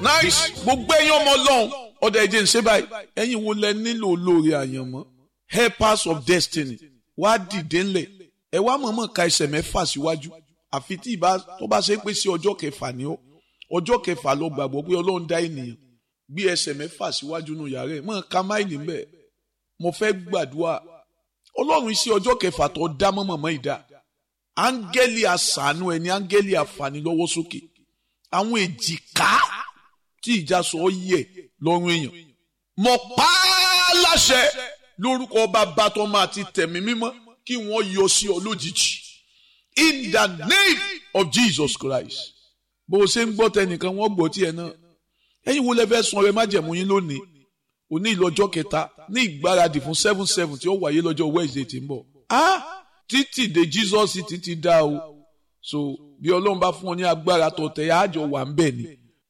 nice gbogbo ẹ̀yin ọmọ ọlọ́run ọ̀dọ̀ ẹ̀jẹ̀ ń ṣe báyìí ẹ̀yin wo lẹ nílò olóore àyànmọ́ helpers of destiny wá dìde ńlẹ̀ ẹ wá mọ̀ọ́mọ̀ ka ẹsẹ̀ mẹ́fà síwájú àfi tí ìbá tó bá ṣe pé sí ọjọ́ kẹfà ni ó ọjọ́ kẹfà lọ gbàgbọ́ pé ọlọ́run dá ènìyàn gbé ẹsẹ̀ mẹ́fà síwájú nù yàrá ẹ̀ mọ̀ ká máìlì ńbẹ̀ mo fẹ́ gbàdúrà ọlọ́run iṣẹ́ ọjọ́ kẹfà tó dá mọ́mọ́mọ́ ìdá áńgẹ́lì àṣàánú ẹni áńgẹ́lì àfànílọ́wọ́ sókè àwọn èjìká tí ìjà sọ ọ yẹ lọ́rùn èèyàn mọ̀ pa á láṣẹ lórúkọ bàbá tó máa ti tẹ̀mí mímọ́ kí wọ́n yọ sí ọ lójijì in the name of Jesus Christ bó o ṣe ń gbọ́ tẹnìkan wọ́n gbọ́ tiẹ̀ náà ẹ̀yin wo lẹ fẹ́ sun ọrẹ májẹ̀mú yín lónìí òní ìlọ́jọ́ kẹta ní ìgbáradì fún seven seven tí ó wáyé lọ́jọ́ Wednesday tí ń bọ̀ ah títì dé Jesus títí dá o so bí Ọlọ́run bá fún ọ ní agbára tó tẹ̀ yá àjọ wà ń bẹ̀ ni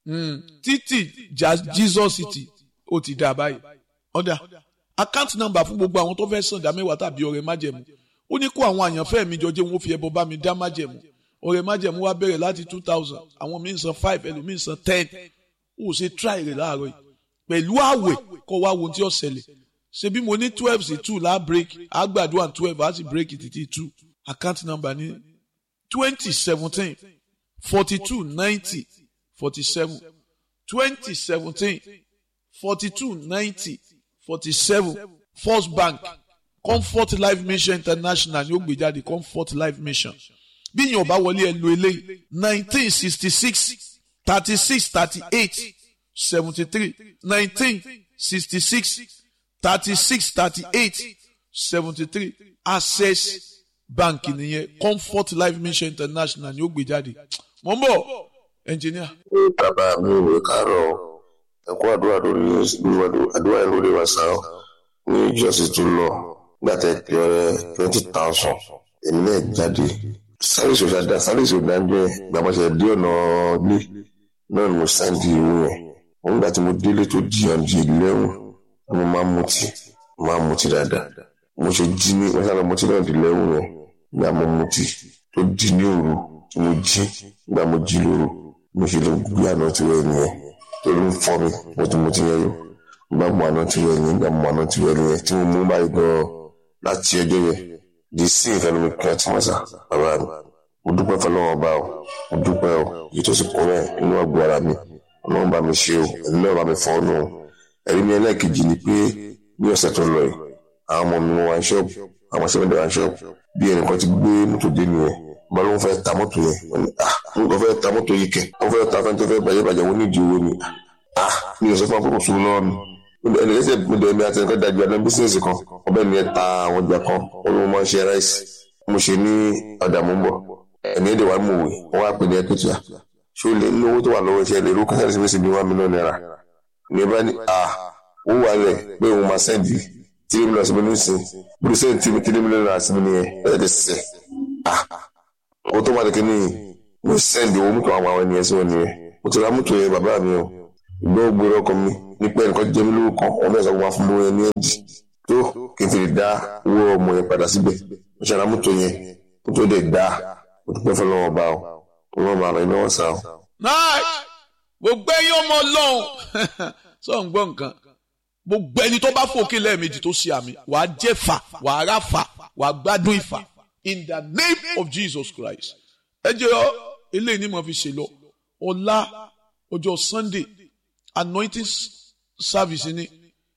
títì Jesus ti ó ti dá báyìí ọ̀dà account number fún gbogbo àwọn tó fẹ́ sàn dá mẹ́wàá tàbí ọrẹ májẹ̀mú ó ní kó àwọn àyànfẹ́ mi jọ jẹ́ wọn fi ẹbọ bá mi dá májẹ̀mú ọrẹ májẹ̀mú wa bẹ̀rẹ̀ láti two thousand àwọn míì san five ẹlòmíì san ten ó ṣe try rẹ̀ láàárọ̀ yìí pẹ̀lú àwẹ̀ kọ́ wa wo tí ó ṣẹlẹ̀ ṣe bí mo ní twelve sí two láà break àgbàdo and twelve á sì break títí two account number ní twenty seventeen forty two ninety forty seven twenty seventeen forty two ninety forty seven first bank comfort life mission international ni ó gbé jáde comfort life mission bí yín ọba wọlé ẹ lo eléyìí nineteen sixty six thirty six thirty eight seventy three nineteen sixty six thirty six thirty eight seventy three access bank nìyẹn comfort life mission international ni ó gbé jáde mọ̀ ń bọ̀ engineer. bàbá mi ò wé kárọ̀ ẹ̀kọ́ àdúrà lórí àdúrà yẹn lórí wàsàn ní ìjọsìn tó lọ gbàtẹ́ pé ọ̀rẹ́ twenty thousand èmi náà jáde sáré ìṣòṣà dá sáré ìṣòṣà dá jẹ́ gbàmọ́sẹ̀ dé ọ̀nà ilé náà ni mo sáǹdì ìwé yẹn wọn gbà tí mo délé tó jiyàn di eleven mo máa ń mutí máa ń mutí dáadáa mo ṣe jí ní wọn sábà mutí náà di eleven yẹn gbà mo mutí tó di ní òru tí mo jí gbà mo jí lóru mo ṣe lè gbé àná tí wọ́n yẹn torí ń fọ́ mi mo ti mutí yẹn yó gbà mo àná tí wọ́n yẹn gbà mo àná tí wọ́n yẹn tí mo mú báyìí gan láti ẹjọ́ yẹn di sí ìfẹ́nu mi kí wọ́n ti mọ̀ sá bàbá mi mo dúpẹ́ fọlọ́wọ́n bá o mo dúpẹ́ o èyí tó sì kún rẹ̀ inú àgọ́ ara mi ọlọ́run bá mi ṣe o ẹ̀mí náà bá mi fọ́ ọ́nù ẹ̀rí mi ẹlẹ́ẹ̀kejì ni pé ní ọ̀sẹ̀ tó lọ yìí àwọn ọmọ mi wọ́n wá ṣọ́ọ̀bù àwọn sẹ́mẹ́dẹ̀ wá ṣọ́ọ̀bù bí ẹnìkan ti gbé mọ́tò dé nìyẹn bá ló ń fẹ́ ta mọ́tò yẹn wọ́n ní ah mo kàn fẹ́ ta mọ́tò yìí kẹ̀ wọ́n fẹ́ ta fẹ́ntẹ́ fẹ́ bàjẹ́ bàjẹ́ wọ́n ní ìdí owó ni ah mi ò sọ fún akókò sùn lọ́wọ́ mi ẹnì kẹsẹ̀ mi dẹ̀ mi àti ẹnìkan dájú àná bísíǹsì kan ọbẹ̀ mi ẹ̀ ta àwọn ọjà kan olówó máa ń ṣe ráìsì mo ṣe ní ọ̀dà mú bọ̀ ẹ̀mí ẹ̀dẹ̀ wa mú òwe wọ́n wá pè ní ẹ̀kẹ́tìyà ṣé o lè ní owó tó wà lọ́wọ́ iṣẹ́ lè ló kásáré sí mẹ́sìn ní one million naira ní bá ní à ó wà lẹ̀ pé òun máa sẹ́ndì tírí mílíọ̀nù sí mi nísìn bùrù sẹ́ndì tírí tírí mílíọ̀nù náírà sí mi nìyẹn ẹ̀ ẹ̀ sẹ́ à owó tó wà ní kíní mo sẹ́ndì owó mọ́tò àwọn àwọn ènìyàn sí wọn nìyẹn mo ti ra mọ́tò yẹn bàbá mi o ìgbọ́ ògbóró ọkọ mi nípa ẹnìkan jẹ́ mi lówó kan ọmọ ẹ̀sán wọn fún mi yẹn ní ẹ̀dì tó kí n fi lè dá owó ọmọ yẹn padà síbẹ̀ mo ṣe ra mọ́tò yẹn mọ́tò dẹ̀ dá mo dúpẹ́ fọlọ́wọ́ bá o ọlọ́run bá rẹ̀ lọ́wọ́ sá o náà gbogbo ẹ̀yin ọmọ Ọlọ́run sọ ń gbọ́ nǹkan gbogbo ẹni tó bá fòkè lẹ́ẹ̀mejì tó ṣe àmì wàá jẹ́ fà wàá rà fà wàá gbádùn ìfà in the name of Jesus Christ ẹ jẹ́ ọ eléyìí ni mo fi ṣe lọ ọ̀la ọjọ́ Sunday anointing service ni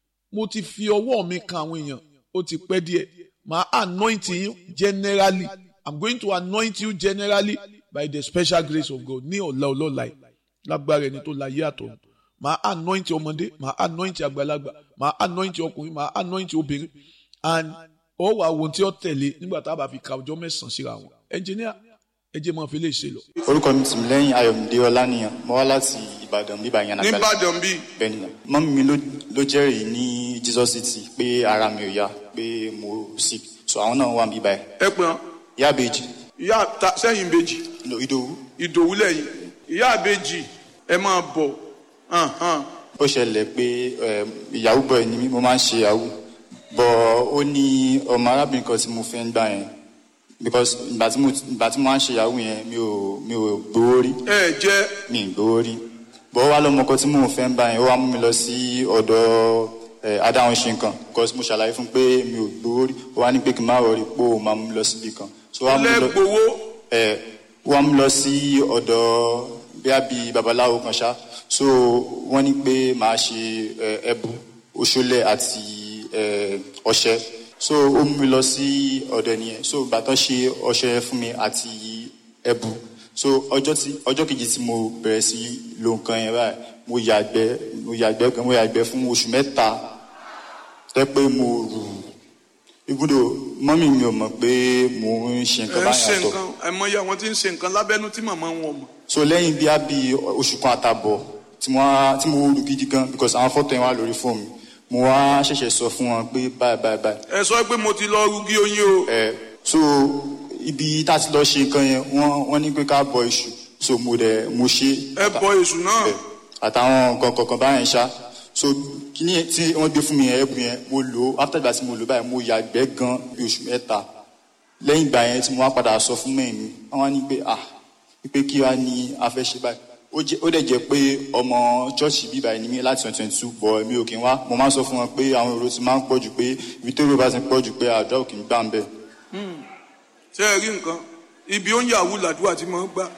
mo ti fi ọwọ́ mi kan àwọn èèyàn ó ti pẹ́ díẹ̀ màá anoint yín generally I'm going to anoint you generally by the special grace of God ní ọ̀la ọlọ́la yìí lágbára ẹni tó la yé àtọ̀ màá anoint ọmọdé màá anoint àgbàlagbà màá anoint ọkùnrin màá anoint obìnrin and ó wà ohun tí ó tẹ̀lé nígbà tá a bá fi ka ọjọ́ mẹ́sàn-án síra wọn ẹnjìníà ẹ jẹ́ máa fi lè ṣe lọ. orúkọ mi tìmí lẹ́yìn ayọ̀mídé ọlánìyàn mo wá láti ìbàdàn bíbá yẹn nàgbàlá nìbàdàn bíi. bẹ́ẹ̀ ni mọ́mí mi ló jẹ́rìí ní Jesus city pé ara mi ò yá pé mo sick so àwọn náà wà mí báyìí. ẹ pè wọn. ìyá àbèjì ìyá ta sẹ́yìn ìbejì ìdòwú ìdòwú lẹ́yìn ìyá ìbejì ẹ máa bọ̀ ó ṣẹlẹ̀ pé ìyàwó bọ̀ ni mí mo máa ń ṣe ìyàwó bọ̀ ó ní ọmọ arábìnrin kan tí mo fẹ́ ń gbà yẹn because ìgbà tí mo ìgbà tí mo máa ń ṣe ìyàwó yẹn mi ò mi ò gbowó rí ẹ jẹ́ mi ì gbowó rí bọ́ wá lọ́mọ kan tí mò ń fẹ́ ń bá yẹn ó wá mú mi lọ sí ọ̀dọ̀ ẹ̀ adáhùn ṣe nǹkan because mo ṣàlàyé fún pé mi ò gbowó rí ó wá ní pé kí n má rọrí pé ó máa mú mi lọ síbi kan so ó wá mú mi lọ lẹ́gbowó ẹ̀ ó wá mú mi lọ sí ọ̀dọ̀ bíá bíi babaláwo kan ṣá so wọ́n ní pé màá ṣe ẹ̀, ẹbu oṣólẹ̀ àti ẹ̀, ọṣẹ so ó mú mi lọ sí ọ̀dọ̀ nìyẹn so bàtọ́ ṣe ọṣẹ fún mi àti ẹbu so ọjọ́ tí ọjọ́ kejì tí mo bẹ̀rẹ̀ sí lo nǹkan yẹn báyìí mo yàgbẹ́ mo yàgbẹ́ gan mo yàgbẹ́ fún oṣù mẹ́ta tẹ́ pé mo rù ibùdó mọ́mì mi ò mọ̀ pé mo ń ṣe ẹ nǹkan ń báyìí ṣe àtọ̀ nǹkan àìmọye àwọn tí ń ṣe nǹkan lábẹ́nú tí màmá wọn mọ̀ so lẹ́yìn bí a bí oṣù kan àtàbọ̀ tí mo wá tí mo rù gidi gan because àwọn fọ́tò yẹn wà lórí fóònù mi mo wá ṣẹ̀ṣẹ̀ sọ fún wọn pé báyìí báyìí báyìí ẹ sọ pé mo ti lọ rugi oyin o ẹ so ibi tá a ti lọ ṣe nǹkan yẹn wọ́n wọ́n ní pé ká bọ iṣu so mo dẹ̀ mo ṣe ẹ bọ èṣù náà ẹ, àtàwọn nǹkan kọ̀ọ̀kan báyẹn ṣá so kíní yẹn tí wọ́n gbé fún mi yẹn ẹ̀bùn yẹn mo lò ó after ìgbà tí mo lò ó báyìí mo yàgbẹ́ gan bí oṣù mẹ́ta lẹ́yìn ìgbà yẹn tí mo wá padà sọ fún mẹ́rin mi wọ́n wá ní pé ah pé kí wá ní a fẹ́ ṣe báyìí ó jẹ́ ó dẹ̀ jẹ́ pé ọmọ chọ́ọ̀chì bíbá ẹni mi láti twenty twenty two bọ̀ mi ò kí n wá mo máa ń sọ fún wọn pé àwọn èrò ti máa ń pọ̀ jù pé ibi tó èrò bá ti pọ̀ jù pé àdúrà ò kì í gbà ń bẹ̀. ṣé ẹ rí nǹkan ibi ó ń yàwó làdúrà tí mo ń gbà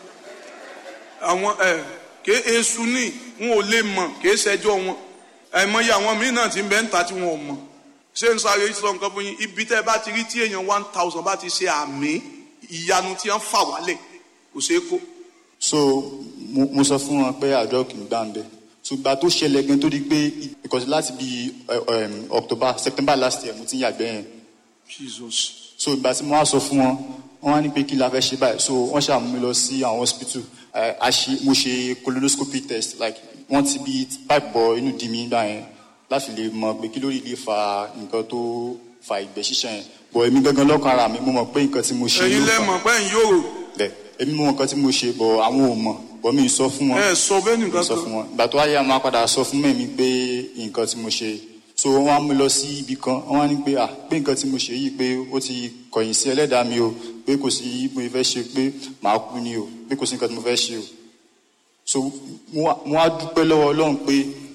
àwọn ẹ ké èṣù ní wọn ò lè mọ ké ṣẹjọ wọn àìmọye àwọn míín náà ti ń bẹ ń ta tí wọn ò mọ ṣé ń sáré sọ nǹkan fún yín ibi tẹ́ ẹ bá ti rí tí èèyàn one thousand bá ti ṣe àmì ìyanu tí wọ́n fà wálẹ̀ kò ṣeé kó so mo, mo sọ fún wọn pé àdúrà ò kì í gbà ń bẹ̀ ṣùgbọ́n tó ṣẹlẹ̀ gan tó di pé because láti bí October September last year mo ti ń yàgbẹ́ yẹn Jesus so ìgbà tí mo wá sọ fún wọn wọn wá ní pé kí la fẹ́ ṣe báyìí so wọ́n ṣàmú mi lọ sí àwọn hospital Eh, a ṣe mo ṣe colonoscopy test like wọ́n ti bí pipe bọ inú di mi gbà yẹn láti lè mọ̀ pé kí lórí lè fa nǹkan tó fa ìgbẹ́ ṣíṣàn yẹn bọ̀ èmi gangan lọ́kàn ara mi mo mọ̀ pé nǹkan tí mo ṣe ẹ̀yin ló lẹ fà mọ̀ pé ẹ̀yin yóò bẹ́ẹ̀ èmi mọ̀ nǹkan tí mo ṣe bọ̀ àwọn ò mọ̀ bọ̀ mi ì sọ fún wọn ẹ sọ bẹ́ẹ̀ nìkan sọ kan fún wọn ìgbà tó wáyé àwọn apàdà sọ fún mẹ́mi pé nǹkan tí mo ṣe so wọ́n á mú lọ sí ibì kan wọ́n á ní pé ah pé nǹkan tí mo ṣe yìí pé ó ti kọ̀yìn sí ẹlẹ́dàá mi o pé kò sí mo fẹ́ ṣe pé màá kú ni o pé kò sí nǹkan tí mo fẹ́ ṣe o so mo wá- mo á dúpẹ́ lọ́wọ́ Ọlọ́run pé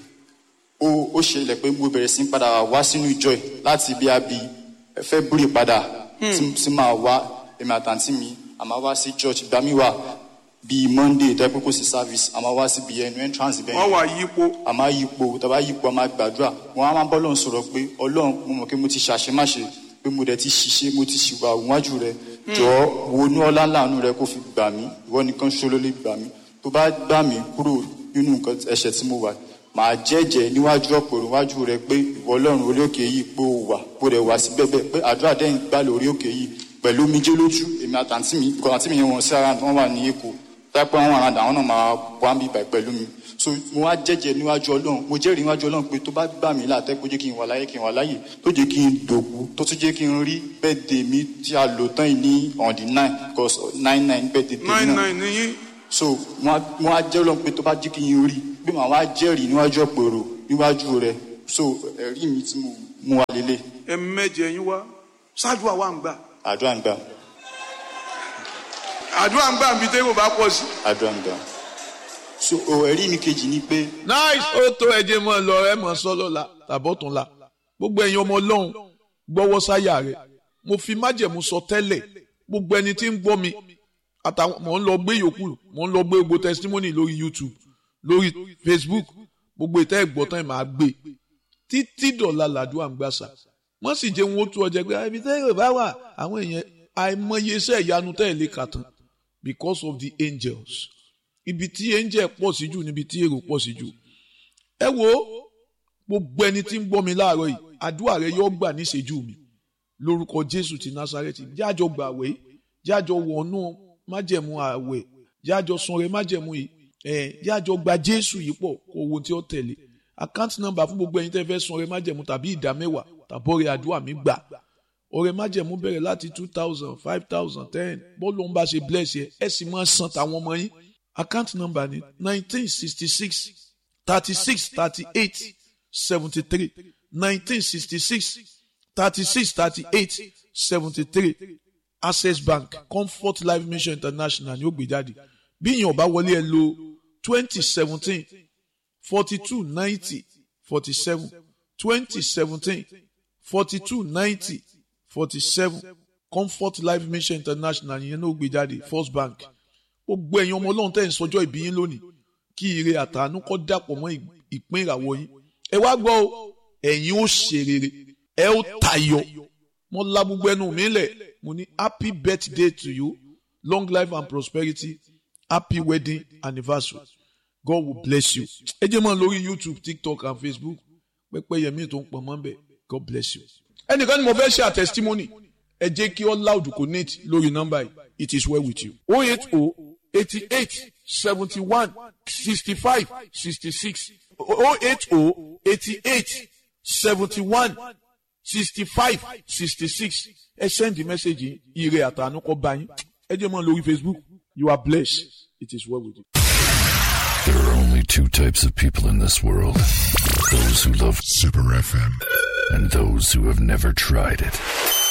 ó ó ṣẹlẹ̀ pé mo bẹ̀rẹ̀ sí ń padà wá sínú ìjọ ẹ̀ láti bí a bí fẹ́ búrè padà tí tí máa wá èmi àtàntí mi àmọ́ wá sí church ìgbà mi wà bíi Monday tẹ́ pé kò sí service àmọ́ wá síbi ẹnu entrance bẹ́ẹ̀ wọ́n wà yípo a máa yípo tàbá yípo a máa gbàdúrà wọn a máa bọ́ lọ́n sọ̀rọ̀ pé ọlọ́run mo mọ̀ pé mo ti ṣàṣemáṣe pé mo dẹ̀ ti ṣiṣẹ́ mo ti ṣìwà òwájú rẹ jọ̀ọ́ wo inú ọlá láàánú rẹ kó fi gbà mí ìwọ nìkan ṣo ló lè gbà mí tó bá gbà mí kúrò nínú nǹkan ẹ̀ṣẹ̀ tí mo wà màá jẹ́jẹ́ níwájú ọ̀pọ̀ níwájú rẹ pé ìwọ ọlọ́run orí òkè yìí pé ó wà bó rẹ̀ wá sí bẹ́ẹ̀ pé àdúrà dẹ́yìn gbà lórí òkè yìí pẹ̀lú omijé lójú èmi àtàntí mi kọ́ àntí mi yẹn wọ́n sí ara wọn wà ní èkó tápẹ́ wọn àràdà àwọn náà máa wá ń bí ibà pẹ̀lú mi so mo wá jẹ́jẹ́ níwájú ọlọ́run mo jẹ́rìí níwájú ọlọ́run pé tó bá gbà mí látẹ́ kó jẹ́ kí n wà láyé kí n wà láyé tó jẹ́ kí n dògbò tó tún jẹ́ kí n rí bẹ́ẹ̀dẹ̀ mi tí a lò tán yìí ní on the nine because nine nine bẹ́ẹ̀dẹ̀ tèmi nine náà nine níyìn so mo wá- mo wá jẹ́rìí ọlọ́run pé tó bá jẹ́ kí n rí pé màá wá jẹ́rìí níwájú ọ̀pẹ̀rọ̀ níwájú rẹ̀ so ẹ̀rí mi tí mo mú wa lélẹ̀ ẹ mẹ́jẹ yín wá ṣáájú àwa ń gbà àdúrà ń gbà àdúrà ń gbà níbi tẹ́wọ̀ bá pọ̀ sí. àdúrà ń gbà so o, ẹ̀rí mi kejì ni pé nice ó tó ẹjẹ mọ lọ ẹ mọ sọ lọ́la tàbọ̀tún la gbogbo ẹ̀yin ọmọ Ọlọ́run gbọ́wọ́ sáyà rẹ̀ mo fi májẹ̀mú sọ tẹ́lẹ̀ gbogbo ẹni tí ń gbọ́ mi àtàwọn mò ń lọ gbé yòókù mò ń lọ gbé gbogbo testimony lórí YouTube lórí Facebook gbogbo ìtẹ́ ìgbọ́tàn ẹ̀ máa gbé títí dọ̀la làdúrà ń gbàsà wọ́n sì jẹ́ wọn ó tú ọjà pé ibi tẹ́ yóò bá wà àwọn èèyàn àìmọye iṣẹ́ ìyanu tẹ́ ẹ̀ lè kà tán because of the angels ibi tí angel pọ̀ sí jù níbi tí èrò pọ̀ sí jù ẹ wo gbogbo ẹni tí ń gbọ́ mi láàárọ̀ yìí àdúrà rẹ yóò gbà níṣẹ́jú mi lórúkọ Jésù ti Násárẹ́tì jájọ gbàwé jájọ wọnú májẹ̀mú àwẹ̀ jájọ sunre májẹ̀mú yìí ẹ̀ jájọ gba Jésù yìí pọ̀ kó owó tí ó tẹ̀lé account number fún gbogbo ẹ̀yin tẹ́ fẹ́ sunre májẹ̀mú tàbí ìdá mẹ́wàá tàbọ̀rẹ̀ àdúrà mi gbà ọrẹ májẹ̀mú bẹ̀rẹ̀ láti two thousand five thousand ten bọ́ọ̀lù ń bá ṣe bless yẹ ẹ sì máa san tàwọn ọmọ yín account number ni nineteen sixty six thirty six thirty eight seventy three nineteen sixty six thirty six thirty eight seventy three access bank comfort life mission international ni ó gbé jáde bí ìyẹn ò bá wọlé ẹ lo twenty seventeen forty two ninety forty seven twenty seventeen forty two ninety forty seven comfort life mission international yẹn náà gbé jáde first bank gbogbo ẹ̀yin ọmọ ọlọ́run tẹ̀ ń sọjọ́ ìbí yín lónìí kí ire àtàánú kọ́ dàpọ̀ mọ́ ìpín ìràwọ̀ yín ẹ wá gbọ́ o ẹ̀yin ó ṣe rere ẹ ó tayọ mo la gbogbo ẹnu mi lẹ̀ mo ní happy birthday to you long life and prosperity happy wedding anniversary God will bless you ẹ jẹ́ mọ́ lórí YouTube TikTok and Facebook pẹ́pẹ́ yẹmí tó ń pọ̀ mọ́ bẹ́ẹ̀ God bless you. ẹnìkan ni mo fẹ́ ṣe a testimony ẹ jẹ́ kí all loud connect lórí nọ́mbà yìí it is well with you. o eight o eighty eight seventy one sixty five sixty six o eight o eighty eight seventy one sixty five sixty six ẹ send the message yìí ire àtàánú kọ́ bá yín ẹ jẹ́ mọ́ lórí Facebook you are blessed it is well with you. There are only two types of people in this world those who love Super FM. and those who have never tried it.